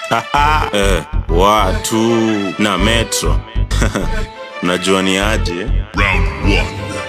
eh, watu na metro unajua ni aje Round one.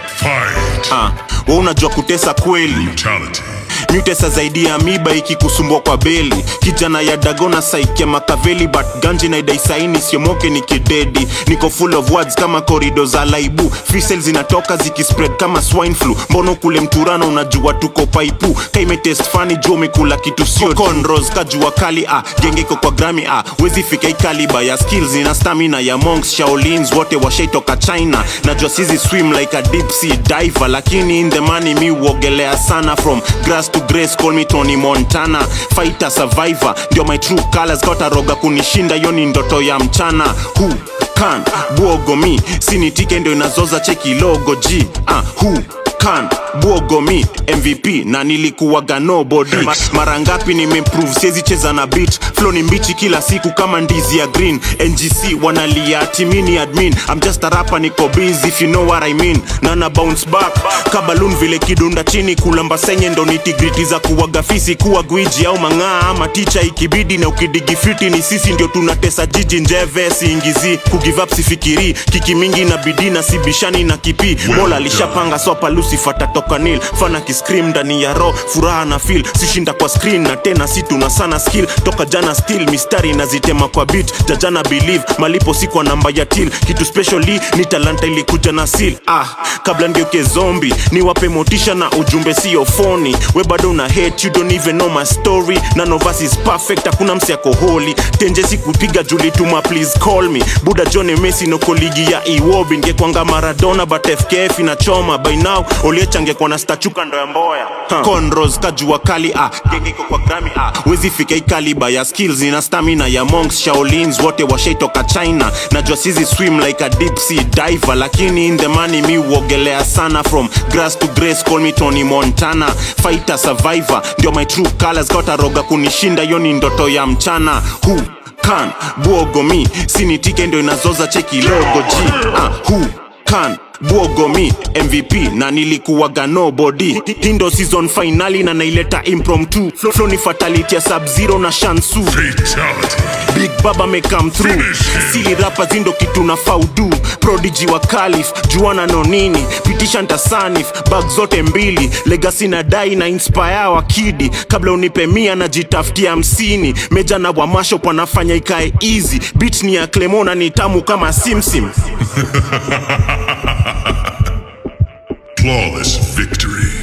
Fight. ah, we unajua kutesa kweli Brutality. mutesa zaidi ya miba ikikusumbua kwa beli kijana ya dagona saikia makaveli but ganji na idaisaini siomoke ni kidedi niko full of words kama korido za laibu fisel zinatoka zikispread kama swine flu mbono kule mturano unajua tuko paipu kaimetest fani juu umekula kitu sio conros kajua kali ah, genge iko kwa grami ah, wezi fika ikaliba ya skills na stamina ya monks shaolins wote washaitoka china najua sizi swim like a deep sea diver lakini in the money mi uogelea sana from grass to grace call me tony montana fighter survivor ndio my true colors kataroga kunishinda hiyo ni ndoto ya mchana who can buogo mi sinitike ndio inazoza cheki logo g ah, who can buogo mi mvp na nilikuwaga nobody Ma- mara ngapi nimeimprove siezi cheza na beat flow ni mbichi kila siku kama ndizi ya green ngc wanalia timini admin i'm just a rapper niko busy if you know what i mean na na bounce back kabalun vile kidunda chini kulamba senye ndo nitigriti za kuwaga fisi kuwa gwiji au mang'aa ama ticha ikibidi na ukidigifiti ni sisi ndio tunatesa jiji njeve siingizi kugive up sifikiri kiki mingi na bidii na sibishani na kipi mola alishapanga sopa lucifer tatoka nil fana kiscream ndani ya ro furaha na feel sishinda kwa screen na tena si tuna sana skill toka jana still mistari nazitema kwa beat jajana believe malipo si kwa namba ya til kitu specially ni talanta ilikuja na seal ah kabla ngeuke zombi niwape motisha na ujumbe sio foni we bado una hate you don't even know my story none of us is perfect hakuna msi ako holy tenje sikupiga julituma please call me buda john messi noko ligi ya iwobi ngekwanga maradona but fkf inachoma by now oliechangekwa na stachuka ndo ya mboya huh. conros kajua kali ah gengeko kwa grami ah wezi fika ikaliba ya skills ina stamina ya monks shaolins wote washaitoka china najua sizi swim like a deep sea diver lakini in the money mi uogelea sana from grass to grace call me tony montana fighter survivor ndio my true colors kataroga kunishinda hiyo ni ndoto ya mchana who can buogo mi sinitike ndio inazoza cheki logo g ah, who can buogo mi mvp na nilikuwaga nobody hindo season finali na naileta impromptu flow ni fatality ya sub zero na shansu Fatality. big baba may come through sili rapa zindo kitu na faudu prodigy wa kalif juana no nini pitisha ntasanif bag zote mbili legasi na dai na inspire wa kidi kabla unipe mia na jitafutia hamsini meja na wamasho panafanya ikae easy bit ni ya clemona ni tamu kama simsim Flawless victory.